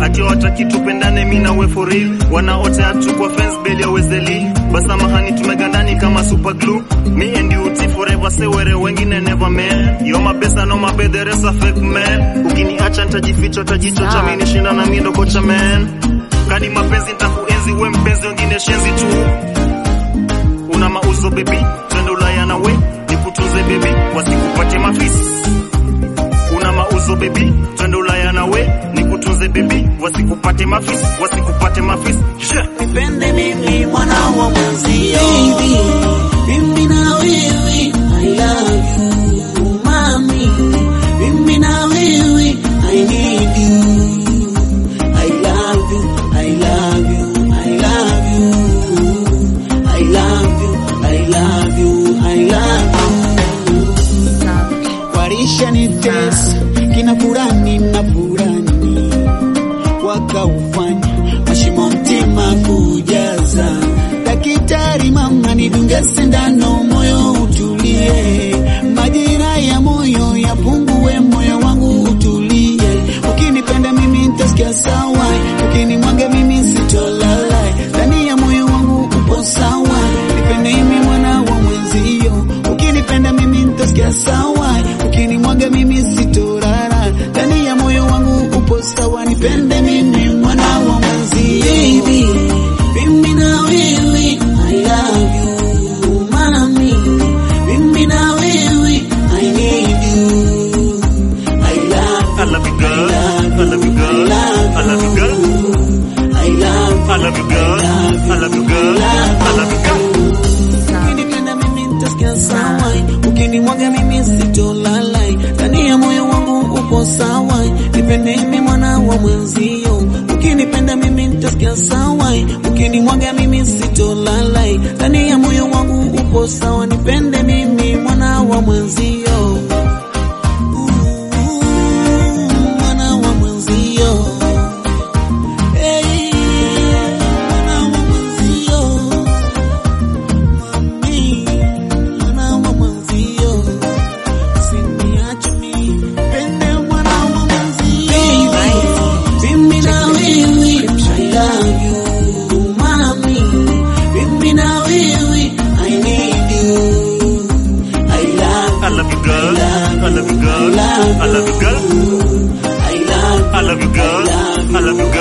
ati wataki tupendane mi nawe for real wanaotea tu kwa fence beli ya wezeli basa mahani tumegandani kama super glue me and you T forever sewere wengine never man yo mabesa no mabedheresa fake man ukiniacha nitajificha utajichocha mi nishinda na mi ndo kocha man kadi mapenzi nitakuenzi we mpenzi wengine shenzi tu una mauzo bebi twende ulaya na we nikutunze bebi wasikupate mafisi una mauzo bebi twende ulaya na we nikutunze bebi wasikupate mafisi wasikupate mafisi yeah. nipende mimi mwana wa mwenzio baby, mimi na wewe I love you mami, mimi na wewe I need you I love you I love you I love you I love you I love you I love you warisha ni tesa kina furani na furani wakaufanya mashimo mtima kujaza. Daktari mama, nidunge sindano, moyo utulie, majira ya moyo yapungue, moyo wangu utulie. Ukinipenda mimi nitasikia sawa, ukinimwaga mimi sitolala, ndani ya moyo wangu upo sawa. Nipende mimi mwana wa mwenzio, ukinipenda mimi nitasikia sawa, ukinimwaga mimi sitorara, ndani ya moyo wangu upo sawa. Nipende mimi mwana wa mwenzio, baby, mimi na wewe I love you mami, mimi na wewe I need you I love I love you girl I love you girl I love you girl I love I love you girl I love you girl I love you girl Ukinipenda mimi nitasikia sawa, ukinimwaga mimi sitolala, ndani ya moyo wangu upo sawa. Nipende mimi mwana wa mwenzio, ukinipenda mimi nitasikia sawa, ukinimwaga mimi sitolala, ndani ya moyo wangu upo sawa. Nipende mimi mwana wa mwenzio, mwana wa mwenzio, hey, mwana wa mwenzio mami, mwana wa mwenzio, usiniache mimi, pende mwana wa mwenzio. Mimi na wewe, I love you, mami. Mimi na wewe, I need you. I love I love you girl I love you girl I love you girl I love I love you girl I love you